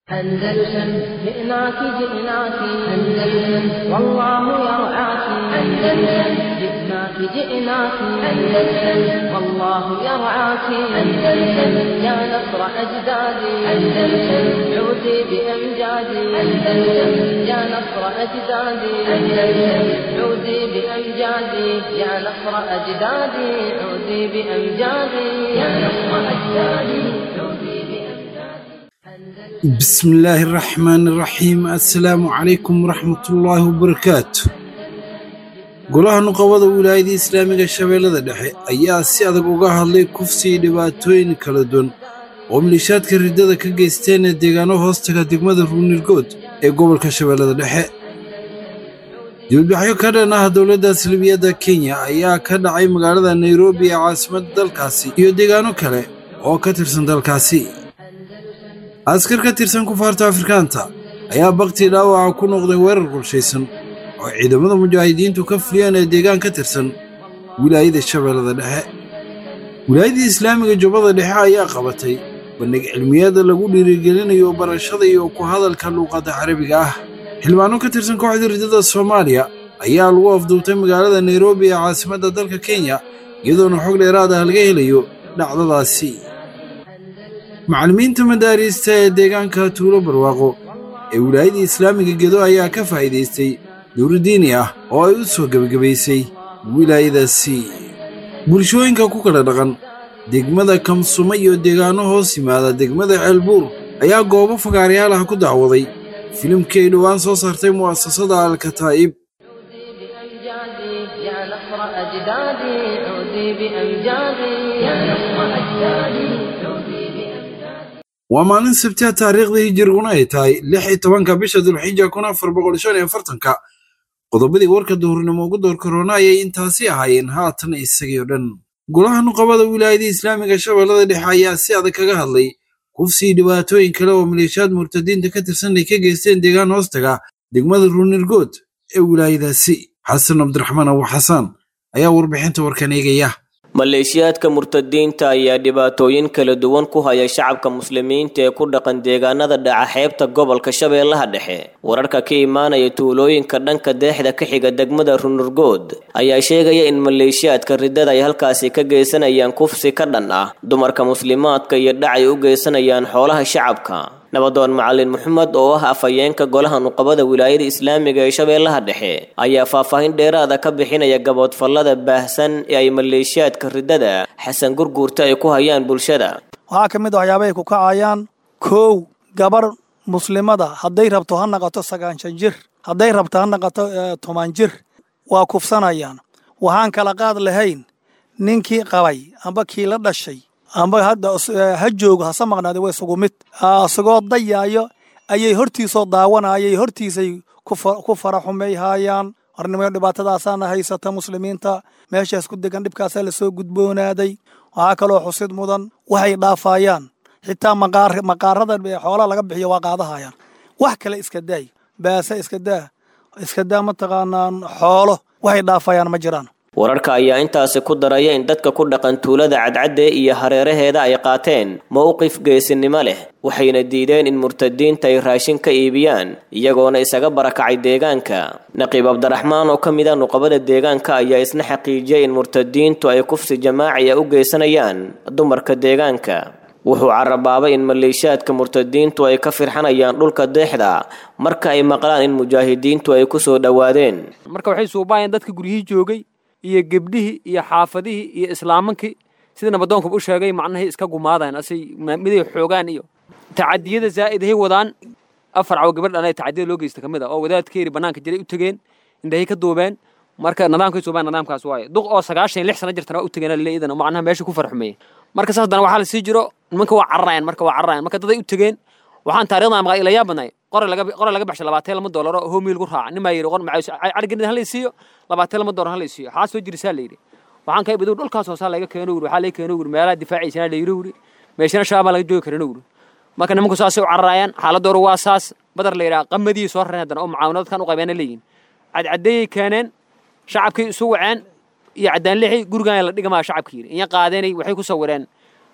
أندلسن جئناك جئناك أندلسن والله يرعاك أندلسن جئناك جئناك أندلسن والله يرعاك أندلسن يا نصر أجدادي أندلسن عودي بأمجادي أندلسن يا نصر أجدادي أندلسن عودي بأمجادي يا نصر أجدادي عودي بأمجادي يا نصر أجدادي عودي بأمجادي بسم الله الرحمن الرحيم السلام عليكم ورحمة الله وبركاته golaha nuqabada wilaayada islaamiga shabeellada dhexe ayaa si adag uga hadlay kufsiga dhibaatooyin kala duwan oo milishaadka riddada ka geysteen ee deegaano hoostaga degmada ruunirgood ee gobolka shabeellada dhexe dibadbaxyo ka dhan ah dowladda salbiyadda kenya ayaa ka dhacay magaalada nairobi ee caasimadda dalkaasi iyo deegaano kale oo ka tirsan dalkaasi askar ka tirsan kufaarta afrikaanta ayaa bakti dhaawaca ku noqday weerar qorshaysan oo ciidamada mujaahidiintu ka fuliyeen ee deegaan ka tirsan wilaayada shabeellada dhexe wilaayadii islaamiga jubbada dhexe ayaa qabatay bandhig cilmiyeeda lagu dhiirigelinayo barashada iyo ku hadalka luuqadda carabiga ah xildhibaano ka tirsan kooxda riddada soomaaliya ayaa lagu afduubtay magaalada nairobi ee caasimadda dalka kenya iyadoona xog dheeraad ah laga helayo dhacdadaasi macallimiinta madaariista ee deegaanka tuulo barwaaqo ee wilaayadii islaamiga gedo ayaa ka faa'iidaystay dowri diini ah oo ay u soo gebagabaysay wilaayadaasi bulshooyinka ku kala dhaqan degmada kamsumo iyo deegaano hoos yimaada degmada ceelbuur ayaa goobo fagaarayaal ah ku dacwaday filimkii ay dhowaan soo saartay mu'asasada alkataa'ib بأمجادي يا نصر أجدادي عودي بأمجادي يا نصر أجدادي عودي بأمجادي waa maalin sabtiha taariikhdii hijiriguna ay tahay lix iyo tobanka bisha dulxija kun afar boqol shan iyo afartanka qodobadii warka duhurnimo ugu door korona ayay intaasi ahaayeen haatan isagii oo dhan golaha nuqabada wilaayada islaamiga shabeellada dhexe ayaa si adag kaga hadlay kufsii dhibaatooyin kale oo maleeshiyaad murtadiinta ka tirsan ay ka geysteen deegaan hoostaga degmada ruunirgood ee wilaayadaasi xasan cabdiraxmaan abu xasaan ayaa warbixinta warkan eegaya maleeshiyaadka murtadiinta ayaa dhibaatooyin kala duwan ku haya shacabka muslimiinta ee ku dhaqan deegaanada dhaca xeebta gobolka shabeellaha dhexe wararka ka imaanaya tuulooyinka dhanka deexda ka xiga degmada runurgood ayaa sheegaya in maleeshiyaadka riddada ay halkaasi ka geysanayaan kufsi ka dhan ah dumarka muslimaadka iyo dhacay u geysanayaan xoolaha shacabka nabadoon macalin maxamed oo ah afhayeenka golaha nuqabada wilaayada islaamiga ee shabeellaha dhexe ayaa faahfaahin dheeraada ka bixinaya gaboodfallada baahsan ee ay maleeshiyaadka riddada xasan gurguurta ay ku hayaan bulshada waxaa ka mid a waxyaabahay ku kacayaan kow gabar muslimada hadday rabto ha naqato sagaanshan jir hadday rabto ha naqato toban jir waa kufsanayaan waxaan kala qaad lahayn ninkii qabay amba kii la dhashay amba hadda ha joogo hase maqnaade waa isugu mid isagoo dayaayo ayay hortiisoo daawanayay hortiisay ku fara xumayhaayaan hornimayo dhibaatadaasaana haysata muslimiinta meeshaas ku degan dhibkaasaa lasoo gudboonaaday waxaa kaloo xusid mudan waxay dhaafayaan xitaa maqaarada xoolaha laga bixiyo waa qaadahayaan wax kale iska daay baase iska daa iska daa mataqaanaan xoolo waxay dhaafayaan ma jiraan wararka ayaa intaasi ku daraya in dadka ku dhaqan tuulada cadcadde iyo hareeraheeda ay qaateen mowqif geesinimo leh waxayna diideen in murtadiinta ay raashin ka iibiyaan iyagoona isaga barakacay deegaanka naqiib cabdiraxmaan oo ka mid a nuqabada deegaanka ayaa isna xaqiijiyay in murtadiintu ay kufsi jamaaci a u geysanayaan dumarka deegaanka wuxuu carabaabay in maleeshiyaadka murtadiintu ay ka firxanayaan dhulka deexda marka ay maqlaan in mujaahidiintu ay ku soo dhowaadeen marka waxay suubaayeen dadka guryihii joogay iyo gebdhihii iyo xaafadihii iyo islaamankii sida nabadoonkuba u sheegay macnahay iska gumaadaan asay miday xoogaan iyo tacadiyada zaa'idahay wadaan afar cawo gabadh dhanay tacadiyada loo geysta ka mid a oo wadaadkeeri bannaanka jiray u tegeen indhahay ka duubeen marka nidaamkay suubaan nidaamkaas waaye duq oo sagaashan iyo lix sana jirtana waa u tegeen lile idan macnaha meesha ku farxumeeyey marka saas haddana waxaa la sii jiro nimanka waa cararayan marka waa cararayan marka daday u tegeen waxaan taarikhda maqaa ilayaa badnay qore laga qore laga baxshay labaatan lama doolar oo hoomii lagu raaca nin baa yidhi qor macaws cariganid hala siiyo labaatan lama doolar hala siiyo waxaa soo jirisaa la yidhi waxaan ka ibidu dhulkaas hoosaa laga keeno wuri waxaa laga keeno wuri meelaha difaaciisana la yidhi wuri meeshana shaabaa laga joogi karana wuri marka nimanku saasay u cararaayaan xaaladooda waa saas badar la yidhaha qamadii soo rareen haddana oo mucaawinad dadkan u qabeena leeyihin cadcadeeyay keeneen shacabkii isu waceen iyo caddaan lixi gurigan la dhigamaa shacabka yidhi inya qaadeenay waxay ku sawireen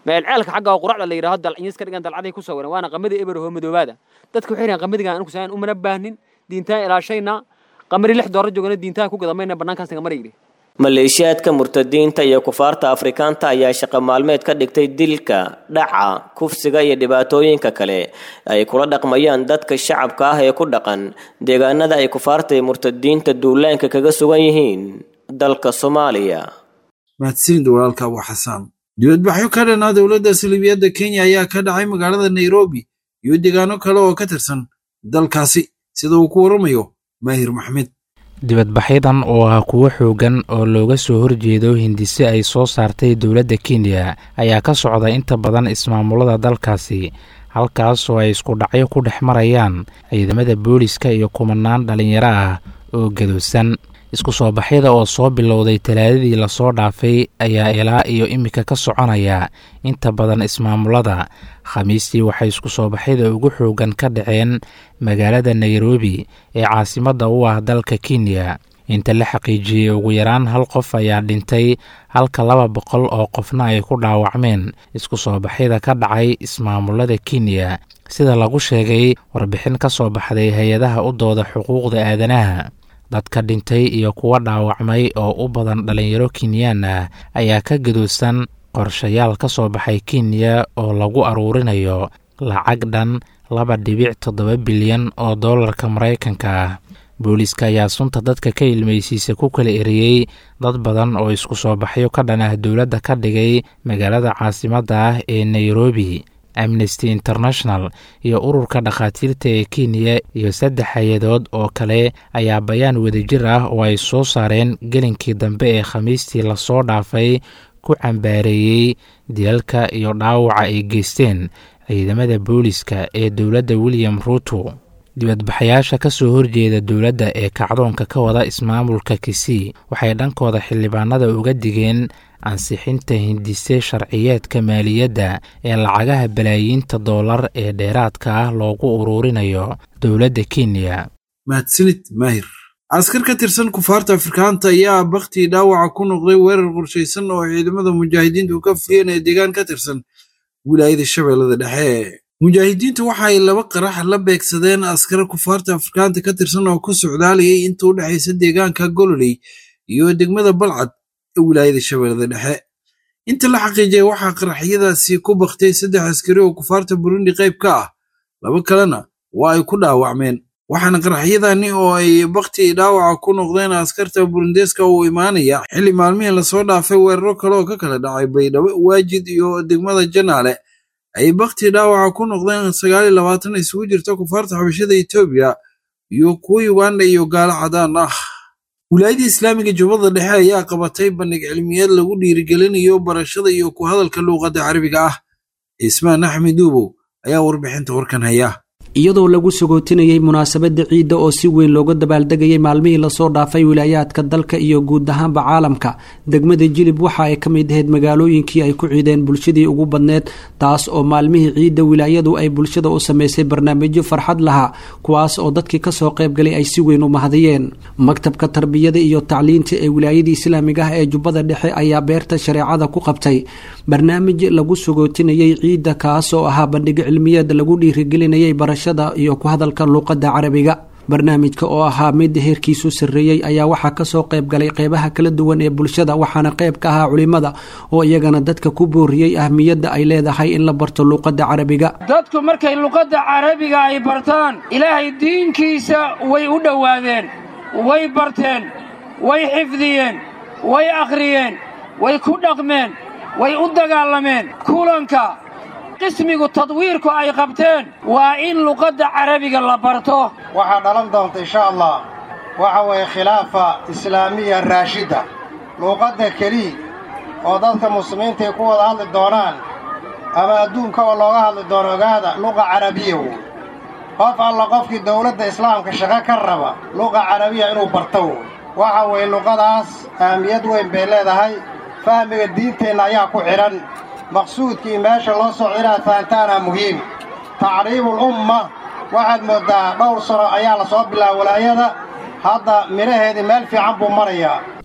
meelceelka xagga quracda la yidhaaho dalcinyis ka dhigan dalcaday ku sawiran waana qamadii eberahoo madoobaada dadka waxay yidhahan qamadigan anigu saan umana baahnin diintaan ilaashaynaa qamari lix doorar joogana diintaan ku gadamayna bannaankaas naga mara yidhi maleeshiyaadka murtadiinta iyo kufaarta afrikaanta ayaa shaqo maalmeed ka dhigtay dilka dhaca kufsiga iyo dhibaatooyinka kale ay kula dhaqmayaan dadka shacabka ah ee ku dhaqan deegaanada ay kufaarta iyo murtadiinta duulaanka kaga sugan yihiin dalka soomaaliya mahadsanid walaalka abu xasaan dibadbaxyo ka dhanaa dowladda salibiyadda kenya ayaa ka dhacay magaalada nairobi iyo deegaano kale oo ka tirsan dalkaasi sida uu ku waramayo maahir maxmed dibadbaxyadan oo ah kuwo xoogan oo looga soo horjeedo hindise ay soo saartay dowladda kenya ayaa ka socda inta badan ismaamulada dalkaasi halkaas oo ay isku dhacyo ku dhex marayaan ciidamada booliska iyo kumanaan dhallinyaro ah oo gadoosan isku soo baxyada oo soo bilowday talaadadii lasoo dhaafay ayaa ilaa iyo iminka ka soconaya inta badan ismaamulada khamiistii waxay isku soo baxyada ugu xoogan ka dhaceen magaalada nairobi ee caasimadda u ah dalka kenya inta la xaqiijiyey ugu yaraan hal qof ayaa dhintay halka laba boqol oo qofna ay ku dhaawacmeen isku soo baxyada ka dhacay ismaamulada kenya sida lagu sheegay warbixin ka soo baxday hay-adaha u dooda xuquuqda aadanaha dadka dhintay iyo kuwa dhaawacmay oo u badan dhallinyaro kenyaan ah ayaa ka gadoosan qorshayaal ka soo baxay kenya oo lagu aruurinayo lacag dhan laba dhibic toddoba bilyan oo dollarka maraykanka ah booliiska ayaa sunta dadka ka ilmaysiisa ku kala eriyey dad badan oo isku soo baxyo ka dhan ah dowladda ka dhigay magaalada caasimadda ah ee nairobi amnesty international iyo ururka dhakhaatiirta ee kenya iyo saddex hay-adood oo kale ayaa bayaan wadajir ah oo ay soo saareen gelinkii dambe ee khamiistii lasoo dhaafay ku cambaareeyey dilalka iyo dhaawaca ay geysteen ciidamada booliska ee dowladda william ruuto dibadbaxayaasha ka soo horjeeda dowladda ee kacdoonka ka wada ismaamulka kisii waxay dhankooda xildhibaanada uga digeen ansixinta hindise sharciyeedka maaliyadda ee lacagaha balaayiinta doolar ee dheeraadka ah loogu uruurinayo dowladda kenya mahadsanid maahir askar ka tirsan kufaarta afrikaanta ayaa baktii dhaawaca ku noqday weerar qorshaysan oo ciidamada mujaahidiintu ka fuliyeen ee deegaan ka tirsan wilaayada shabeellada dhexe mujaahidiintu waxa ay laba qarax la beegsadeen askara kufaarta afrikaanta ka tirsan oo ku socdaalayay inta u dhexaysa deegaanka gololey iyo degmada balcad ee wilaayada shabeellada dhexe inta la xaqiijiyay waxaa qaraxyadaasi ku baktay saddex askari oo kufaarta burundi qayb ka ah laba kalena waa ay ku dhaawacmeen waxaana qaraxyadani oo ay bakti dhaawaca ku noqdeen askarta burundeska uu imaanaya xilli maalmihii lasoo dhaafay weeraro kale oo ka kala dhacay baydhabo waajid iyo degmada janaale ay bakti dhaawaca ku noqdeen sagaal iyo labaatan isugu jirta kufaarta xabashada etoobiya iyo kuwa uganda iyo gaalo cadaan ah wilaayada islaamiga jubbada dhexe ayaa qabatay bandhig cilmiyeed lagu dhiirigelinayo barashada iyo ku hadalka luuqadda carabiga ah cismaan axmed duubow ayaa warbixinta warkan haya iyadoo lagu sagootinayey munaasabadda ciidda oo si weyn looga dabaaldegayay maalmihii lasoo dhaafay wilaayaadka dalka iyo guud ahaanba caalamka degmada jilib waxa ay ka mid ahayd magaalooyinkii ay ku ciideen bulshadii ugu badneed taas oo maalmihii ciidda wilaayadu ay bulshada u samaysay barnaamijyo farxad lahaa kuwaas oo dadkii kasoo qaybgalay ay si weyn u mahadiyeen maktabka tarbiyada iyo tacliinta ee wilaayadii islaamiga ah ee jubbada dhexe ayaa beerta shareecada ku qabtay barnaamij lagu sagootinayey ciidda kaas oo ahaa bandhig cilmiyeed lagu dhiirigelinayay barasha iyo ku hadalka luuqadda carabiga barnaamijka oo ahaa mid heerkiisu sarreeyey ayaa waxaa kasoo qayb galay qeybaha kala duwan ee bulshada waxaana qayb ka ahaa culimada oo iyagana dadka ku booriyey ahmiyadda ay leedahay in la barto luuqadda carabiga dadku markay luqadda carabiga ay bartaan ilaahay diinkiisa way u dhowaadeen way barteen way xifdiyeen way akhriyeen way ku dhaqmeen way u dagaalameen kulanka qismigu tadwiirku ay qabteen waa in luqadda carabiga la barto waxaa dhalan doonta insha allah waxa weeye khilaafa islaamiya raashidda luuqadda keliya oo dadka muslimiinta ay ku wada hadli doonaan ama adduunkaba looga hadli doono ogaada luqa carabiya wey qof alla qofkii dawladda islaamka shaqo ka raba luqa carabiya inuu barto wey waxa weeye luqadaas ahmiyad weyn bay leedahay fahmiga diinteenna ayaa ku xidhan maqsuudkii meesha loo socda inaad fahantaana muhiim tacriibul umma waxaad mooddaa dhowr sano ayaa la soo bilaaba walaayada hadda midhaheedii meel fiican buu marayaa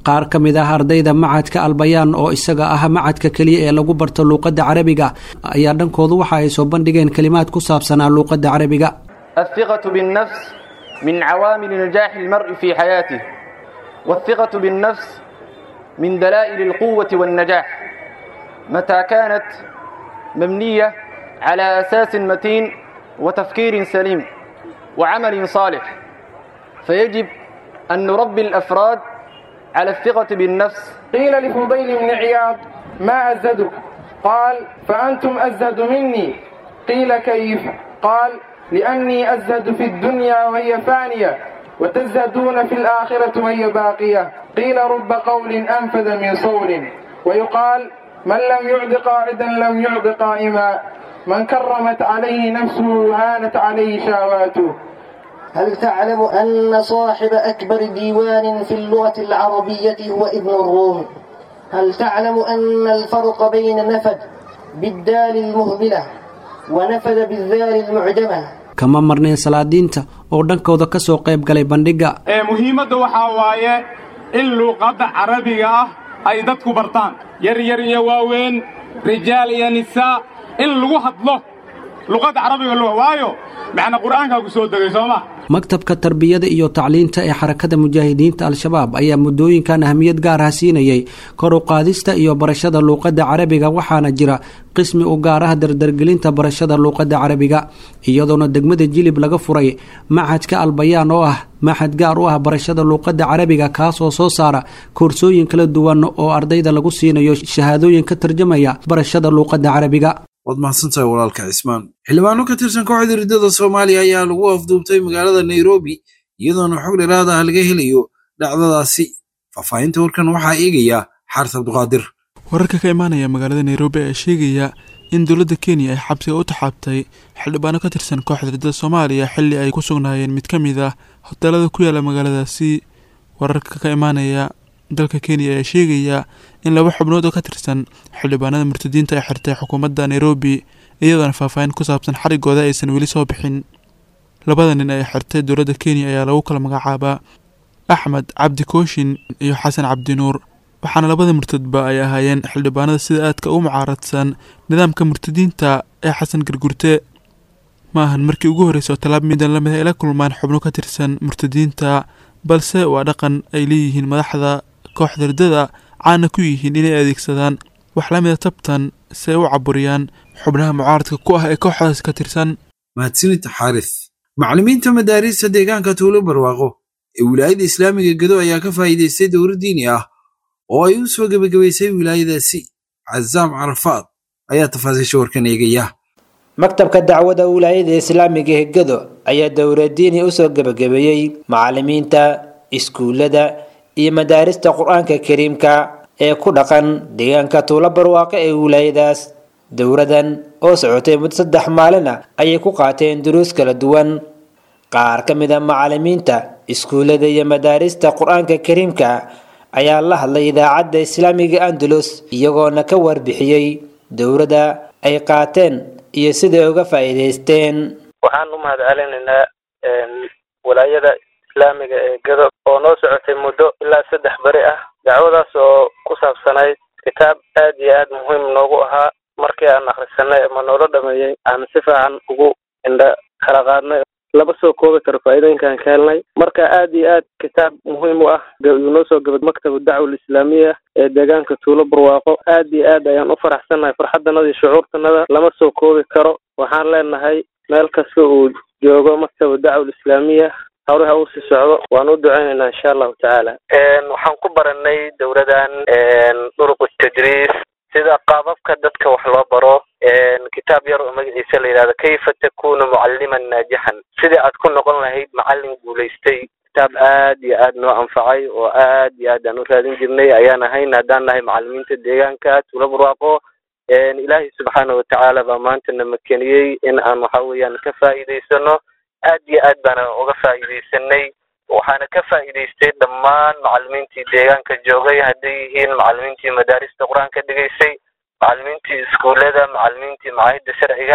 qaar ka mid ah ardayda macadka albayaan oo isaga ah macadka keliya ee lagu barto luuqadda carabiga ayaa dhankoodu waxa ay soo bandhigeen kelimaad ku saabsanaa luuqadda carabiga الثقة بالنفس من عوامل نجاح المرء في حياته والثقة بالنفس من دلائل القوة والنجاح متى كانت مبنية على أساس متين وتفكير سليم وعمل صالح فيجب أن نربي الأفراد على الثقة بالنفس قيل لفضيل بن عياض ما أزدك قال فأنتم أزهد مني قيل كيف قال لأني أزهد في الدنيا وهي فانية وتزهدون في الآخرة وهي باقية قيل رب قول أنفذ من صول ويقال من لم يعد قاعدا لم يعد قائما من كرمت عليه نفسه هانت عليه شهواته هل تعلم أن صاحب أكبر ديوان في اللغة العربية هو ابن الروم هل تعلم أن الفرق بين نفد بالدال المهملة ونفد بالذال المعجمة kama marneen salaadiinta oo dhankooda ka soo qayb galay bandhigga ee muhiimadda waxaa waaye in luuqadda carabiga ah ay dadku bartaan yar yar iyo waaweyn rijaal iyo nisaa in lagu hadlo luqadda carabiga loo waayo macna qur'aankaa ku soo degay soo ma maktabka tarbiyada iyo tacliinta ee xarakada mujaahidiinta al-shabaab ayaa muddooyinkan ahamiyad gaar ah siinayay kor u qaadista iyo barashada luuqadda carabiga waxaana jira qismi u gaar ah dardargelinta barashada luuqadda carabiga iyadoona degmada jilib laga furay maxadka albayaan oo ah maxad gaar u ah barashada luuqadda carabiga kaasoo soo saara koorsooyin kala duwan oo ardayda lagu siinayo shahaadooyin ka tarjamaya barashada luuqadda carabiga waad mahadsantahay walaalka cismaan xildhibaano ka tirsan kooxda riddada soomaaliya ayaa lagu afduubtay magaalada nairobi iyadoona xog dheeraada ah laga helayo dhacdadaasi faahfaahinta warkan waxaa eegaya xaaris abduqaadir wararka ka imaanaya magaalada nairobi ayaa sheegaya in dowladda kenya ay xabsiga u taxaabtay xildhibaano ka tirsan kooxda riddada soomaaliya xilli ay ku sugnaayeen mid ka mid ah hoteelada ku yaala magaaladaasi wararka ka imaanaya dalka kenya ayaa sheegaya in laba xubnood oo ka tirsan xildhibaanada murtadiinta ay xirtay xukuumadda nairobi iyadoona faahfaahin ku saabsan xarigooda aysan weli soo bixin labada nin ay xirtay dowladda kenya ayaa lagu kala magacaabaa axmed cabdi kooshin iyo xasan cabdinuur waxaana labada murtadba ay ahaayeen xildhibaanada sida aadka u mucaaradsan nidaamka murtadiinta ee xasan gargurte ma ahan markii ugu horreysay oo tallaab midan lamid ay la kulmaan xubno ka tirsan murtadiinta balse waa dhaqan ay leeyihiin madaxda kooxda riddada caana ku yihiin inay adeegsadaan wax la mida tabtan si ay u caburiyaan xubnaha mucaaradka ku ah ee kooxdaasi ka tirsan mahadsanid xaaris macallimiinta madaariista deegaanka tuulo barwaaqo ee wilaayada islaamiga gedo ayaa ka faa'iidaystay dowlad diini ah oo ay u soo gebagabaysay wilaayadaasi cazaam carafaad ayaa tafaasiisha warkan eegaya maktabka dacwada wilaayada islaamiga ee gedo ayaa dowladiini u soo gebagabeeyey macallimiinta iskuullada iyo madaarista qur-aanka kariimka ee ku dhaqan deegaanka tuulo barwaaqo ee wilaayadaas dowladan oo socotay muddo saddex maalin ah ayay ku qaateen duruus kala duwan qaar ka mid a macallimiinta iskuullada iyo madaarista qur-aanka kariimka ayaa la hadlay idaacadda islaamiga andalus iyagoona ka warbixiyey dowladda ay qaateen iyo siday uga faa'iidaysteen waxaan u mahad celinaynaa walaayada islaamiga ee gado oo noo socotay muddo ilaa saddex beri ah dacwadaas oo ku saabsanayd kitaab aad iyo aad muhiim noogu ahaa markii aan akhrisanay ama noola dhameeyey aan si fiican ugu indha kala qaadnay laba soo koobi karo faa'iidooyinkaan ka helnay marka aad iyo aad kitaab muhiim u ah yuu noo soo gabad maktabu dacwa alislaamiya ee deegaanka tuulo barwaaqo aad iyo aad ayaan u faraxsannahay farxaddanada iyo shucuurtanada lama soo koobi karo waxaan leenahay meel kasta uu joogo maktabu dacwa alislaamiya hawlaha uu sii socdo waan u duceynaynaa insha allahu tacaala waxaan ku baranay dowladan duruq tadriis sida qaababka dadka wax loo baro kitaab yar oo magaciisa la yidhahdo kayfa takunu mucalliman naajixan sidii aad ku noqon lahayd macallin guulaystay kitaab aad iyo aad noo anfacay oo aad iyo aad aan u raadin jirnay ayaan ahayn haddaan nahay macallimiinta deegaanka tuulo barwaaqo ilaahay subxaana watacaala baa maanta na makeniyey in aan waxa weeyaan ka faa'iidaysano aad iyo aad baana uga faa'iidaysanay waxaana ka faa'iidaystay dhammaan macallimiintii deegaanka joogay hadday yihiin macallimiintii madaarista qur-aanka dhigaysay macallimiintii iskuullada macallimiintii macaahidda sharciga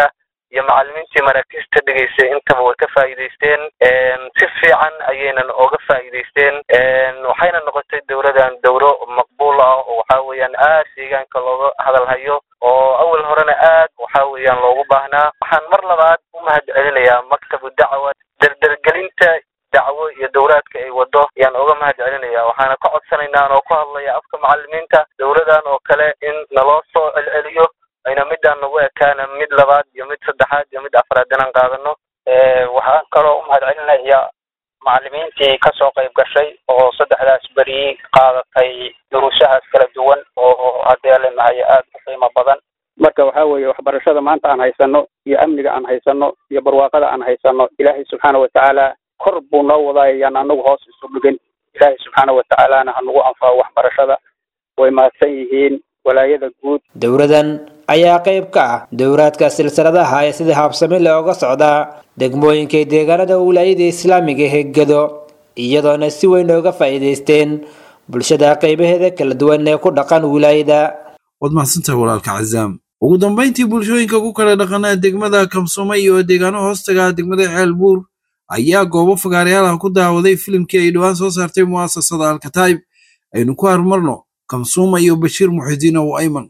iyo macallimiintii maraakiista dhegaysay intaba way ka faa'iidaysteen si fiican ayaynan oga faa'iidaysteen waxayna noqotay dowladan dowlo maqbuul ah oo waxa weeyaan aad deegaanka looga hadalhayo oo awal horena aad waxa weeyaan loogu baahnaa waxaan mar labaad u mahad celinayaa maktabu dacwa derdergelinta dacwo iyo dowlaadka ay wado ayaan oga mahad celinaya waxaana ka codsanaynaa oo ku hadlaya afka macallimiinta dowladan oo kale in naloo soo celceliyo ayna midaan nagu ekaana mid labaad iyo mid saddexaad iyo mid afraad inaan qaadano waxaan kaloo u mahad celinaya macallimiintii kasoo qayb gashay oo saddexdaas beri qaadatay duruusahaas kala duwan oo haddii leenahay aada u qiimo badan marka waxa weeye waxbarashada maanta aan haysano iyo amniga aan haysano iyo barwaaqada aan haysano ilaahay subxaana watacaala kor buu noo wadaay yaan anagu hoos isu dhigin ilaahay subxaana watacaalana hanagu anfaco waxbarashada way mahadsan yihiin walaayada guud dowladan ayaa qayb ka ah dowlaadka silsiladaha ee sida habsami looga socdaa degmooyinka deegaanada wilaayada islaamiga hegado iyadoona si weyn ooga faa'iidaysteen bulshada qaybaheeda kala duwan ee ku dhaqan wilaayada waad mahadsantahay walaalka cazaam ugu dambayntii bulshooyinka ku kala dhaqanaa degmada kamsoome iyo deegaano hoostaga degmada ceelbuur ayaa goobo fagaarayaalaha ku daawaday filimkii ay dhowaan soo saartay mu'asasada alkataib aynu ku harmarno kamsuuma iyo bashiir muxidiin ow ayman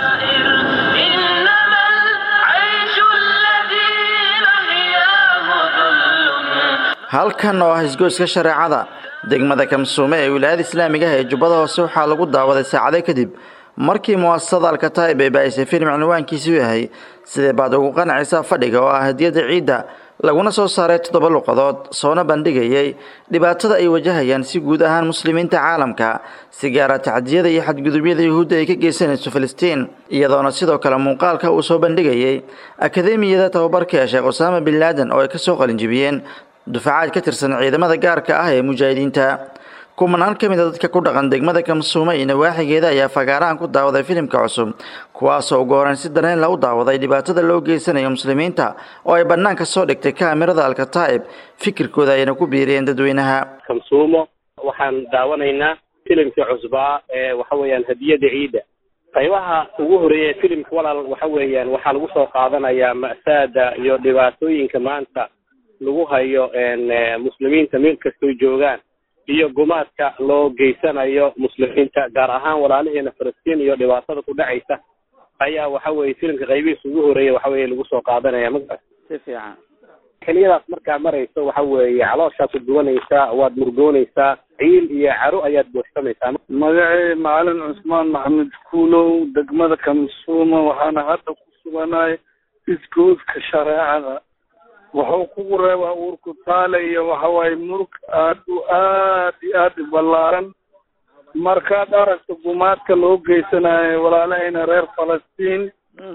halkan oo ah isgoyska shareecada degmada kamsuume ee wilaayada islaamiga ah ee jubbada hoose waxaa lagu daawaday saacado kadib markii mu'asasada alkataib ay baahisay filim cinwaankiisu yahay sidee baad ugu qanacaysaa fadhiga oo ah hadiyadda ciidda laguna soo saaray toddoba luqadood soona bandhigayay dhibaatada ay wajahayaan si guud ahaan muslimiinta caalamka si gaara tacdiyada iyo xadgudubyada yuhuudda ay ka geysanayso filistiin iyadoona sidoo kale muuqaalka uu soo bandhigayay akademiyada tababarka ee sheekh usaama bin laadan oo ay kasoo qalinjibiyeen dufacaad ka tirsan ciidamada gaarka ah ee mujaahidiinta kumanaan ka mid a dadka ku dhaqan degmada kamsuume iyo nawaaxigeeda ayaa fagaarahan ku daawaday filimka cusub kuwaasoo ugu horeyn si dareen la u daawaday dhibaatada loo geysanayo muslimiinta oo ay bannaanka soo dhigtay kaamirada alkataa'ib fikirkooda ayna ku biiriyeen dadweynaha kamsuumo waxaan daawanaynaa filimkii cusbaa ee waxa weeyaan hadiyada ciidda qaybaha ugu horeeya filimka walaal waxa weeyaan waxaa lagu soo qaadanayaa ma'saada iyo dhibaatooyinka maanta lagu hayo muslimiinta meel kastoo joogaan iyo gumaadka loo geysanayo muslimiinta gaar ahaan walaalaheena falastiin iyo dhibaatada ku dhacaysa ayaa waxa weye filimka qaybihiisa ugu horeeya waxa weye lagu soo qaadanaya magaa si fiican xiliyadaas markaa marayso waxa weeye calooshaad ku duwanaysaa waad murgoonaysaa ciil iyo caro ayaad buuxsamaysaa magacay macalin cusmaan maxamed kuulow degmada kamsuuma waxaana hadda ku suganahay isgoodka shareecada wuxuu kugu reebaa uurku taale iyo waxawaaye murug aad u aad iyo aad u ballaaran markaad aragto gumaadka loo geysanayo walaalahayna reer falastiin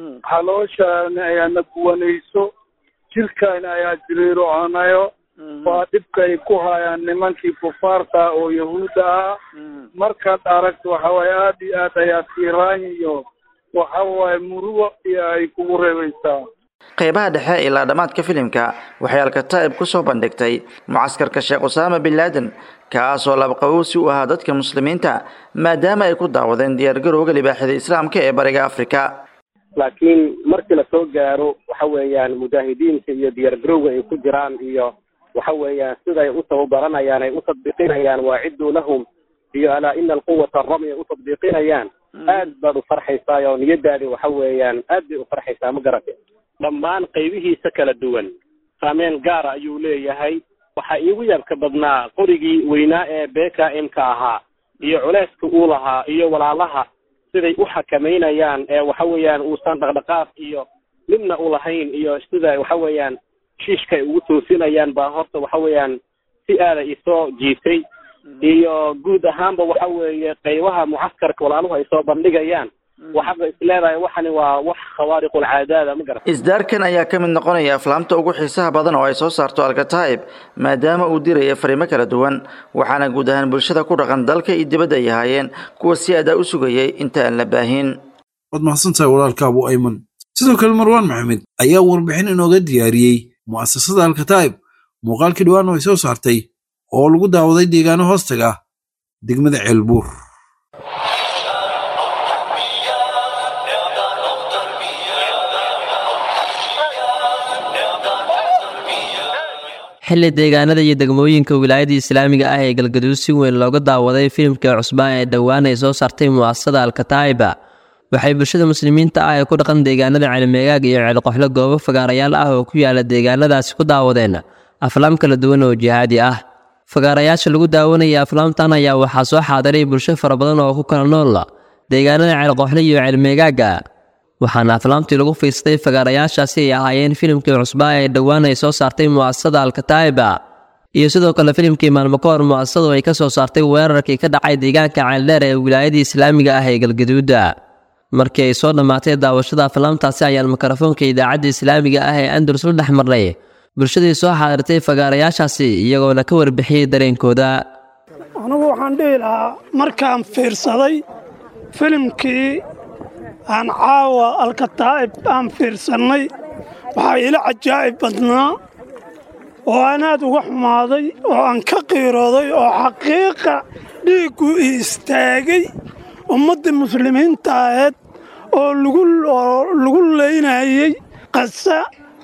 xalooshaana ayaana guwanayso jirkaana ayaa jiriirocanayo waa dhibka ay ku hayaan nimankii kufaarta oo yahuudda ah markaad aragto waxawaaye aad iyo aad ayaa tiiraan iyo waxawaaye murugo iyo ay kugu reebaysaa qaybaha dhexe ilaa dhammaadka filimka waxay alkataa'ib ku soo bandhigtay mucaskarka sheekh usaama bin laadan kaasoo labaqabowsi u ahaa dadka muslimiinta maadaama ay ku daawadeen diyaargarowga libaaxida islaamka ee bariga afrika laakiin markii lasoo gaaro waxa weeyaan mujaahidiinta iyo diyaargarowga ay ku jiraan iyo waxa weeyaan siday u tababaranayaan ay u tadbiiqinayaan waaciduu lahum iyo alaa ina alquwata arami ay u tadbiiqinayaan aad baad u farxaysaa oo niyadaadi waxa weeyaan aad bay u farxaysaa ma garate dhammaan qaybihiisa kala duwan saameyn gaara ayuu leeyahay waxaa iigu yaabka badnaa qorigii weynaa ee beka m-ka ahaa iyo culeyska uu lahaa iyo walaalaha siday u xakamaynayaan ee waxa weeyaan uusan dhaqdhaqaaq iyo midna u lahayn iyo sida waxa weeyaan shiishka ay ugu toosinayaan baa horta waxa weeyaan si aada isoo jiitay iyo guud ahaanba waxa weeye qaybaha mucaskarka walaaluhu ay soo bandhigayaan waxaaba isleedahay waxani waa wax khawaariqulcaadaada ma garat isdaarkan ayaa ka mid noqonaya aflaamta ugu xiisaha badan oo ay soo saarto alkataa'ib maadaama uu diraya fariimo kala duwan waxaana guud ahaan bulshada ku dhaqan dalka iyo dibadda ay ahaayeen kuwa si adaa u sugayay inta aan la baahin waad mahadsantahay walaalka abu ayman sidoo kale marwaan maxamed ayaa warbixin inooga diyaariyey mu'asasada alkataa'ib muuqaalkii dhawaan oo ay soo saartay oo lagu daawaday deegaano hoostaga degmada ceelbuur xilli deegaanada iyo degmooyinka wilaayada islaamiga ah ee galgaduud si weyn looga daawaday filimkii cusbaan ee dhowaan ay soo saartay mu'asasada alkataa'iba waxay bulshada muslimiinta ah ee ku dhaqan deegaanada ceelmeegaag iyo ceelqoxlo goobo fagaarayaal ah oo ku yaala deegaanadaasi ku daawadeen aflaam kala duwan oo jihaadi ah fagaarayaasha lagu daawanaya aflaamtan ayaa waxaa soo xaadiray bulsho fara badan oo ku kala nool deegaanada ceelqoxlo iyo ceelmeegaaga waxaana aflaamtii lagu fiistay fagaarayaashaasi ay ahaayeen filimkii cusbaa ee dhowaan ay soo saartay mu'asasada alkataa'iba iyo sidoo kale filimkii maalmo ka hor mu'asasadu ay ka soo saartay weerarkii ka dhacay deegaanka ceeldheer ee wilaayadii islaamiga ah ee galgaduuda markii ay soo dhammaatay daawashada aflaamtaasi ayaan mikrofoonka idaacadda islaamiga ah ee andalus la dhex marnay bulshadii soo xaadirtay fagaarayaashaasi iyagoona ka warbixiyey dareenkooda anigu waxaan dhihi lahaa markaan fiirsaday filimkii aan caawa alkataa'ib aan fiirsannay waxaa ila cajaa'ib badnaa oo aan aad uga xumaaday oo aan ka qiirooday oo xaqiiqa dhiiggu i istaagay ummaddii muslimiinta aheed oo lagu leynayey qasa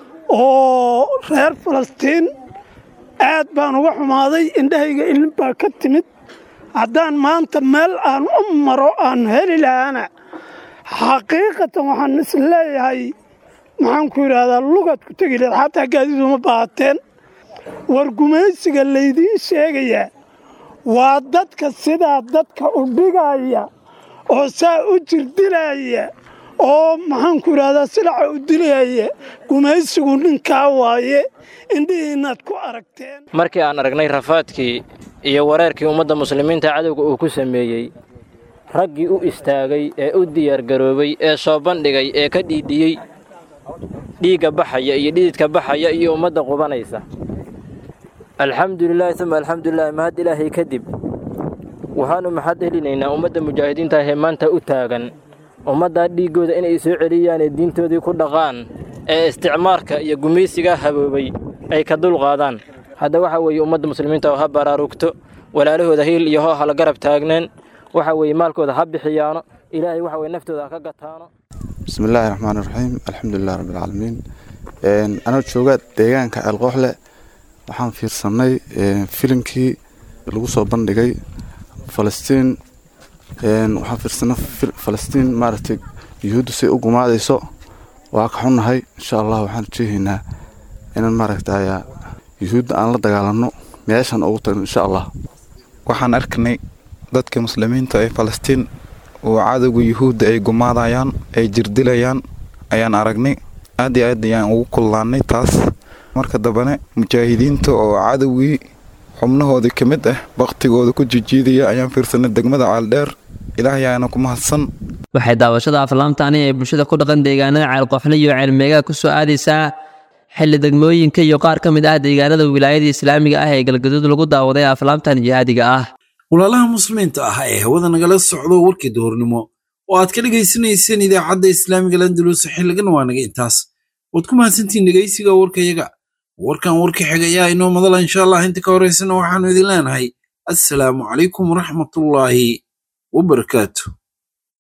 oo reer falastiin aad baan uga xumaaday indhahayga ilin baa ka timid haddaan maanta meel aan u maro aan heli lahaana xaqiiqatan waxaan is leeyahay maxaan ku yidhaahdaa lugaad ku tegi leed xataa gaadiiduma baahateen war gumaysiga laydiin sheegayaa waa dadka sidaa dadka u dhigaya oo saa u jirdilaya oo maxaan ku yidhahdaa silaca u dilaya gumaysigu ninkaa waaye indhihiinnaad ku aragteen markii aan aragnay rafaadkii iyo wareerkii ummadda muslimiinta cadowga uu ku sameeyey raggii u istaagay ee u diyaargaroobay ee soo bandhigay ee ka dhiidhiyey dhiigga baxaya iyo dhididka baxaya iyo ummadda qubanaysa alxamdulilaahi uma alxamdulilahi mahad ilaahay kadib waxaannu maxad helinaynaa ummadda mujaahidiinta ahee maanta u taagan ummaddaa dhiiggooda inay soo celiyaanee diintoodii ku dhaqaan ee isticmaarka iyo gumaysigaa haboobay ay ka dulqaadaan hadda waxa weeye ummadda muslimiinta oo ha baraarugto walaalahooda hiil iyo hoo hala garab taagneen waxa weeye maalkooda ha bixiyaano ilaahay waxa weye naftooda ha ka gataano bismi illaahi raxmaan iraxiim alxamdulilah rabbilcaalamiin anoo jooga deegaanka ceelqooxle waxaan fiirsannay filimkii lagu soo bandhigay falastiin waxaan fiirsanay falastiin maaragtay yuhuuddu say u gumaadayso waa ka xunnahay insha allah waxaan rajeehaynaa inaan maaragtay yuhuudda aan la dagaalanno meeshan ugu tagno insha allah waxaan arkanay dadka muslimiinta ee falastiin oo cadowga yuhuudda ay gumaadayaan ay jirdilayaan ayaan aragnay aad iyo aad ayaan ugu kullaannay taas marka dambane mujaahidiinta oo cadowgii xubnahoodii ka mid ah baktigooda ku jijiidaya ayaan fiirsanay degmada caaldheer ilaahay ayaana ku mahadsan waxay daawashada aflaamtaani ee bulshada ku dhaqan deegaanada ceelqoxle iyo ceelmeegaha ku soo aadaysaa xilli degmooyinka iyo qaar ka mid ah deegaanada wilaayada islaamiga ah ee galgaduud lagu daawaday aflaamtan jihaadiga ah walaalaha muslimiinta ah ee hawada nagala socdo warkii duhurnimo oo aad ka dhegaysanayseen idaacadda islaamiga landalus xilligan waa naga intaas waad ku mahadsantihiin dhegaysiga warkayaga warkan warka xiga ayaa inoo madala insha allah inta ka horaysana waxaanu idin leenahay assalaamu calaykum waraxmatullaahi wabarakaatu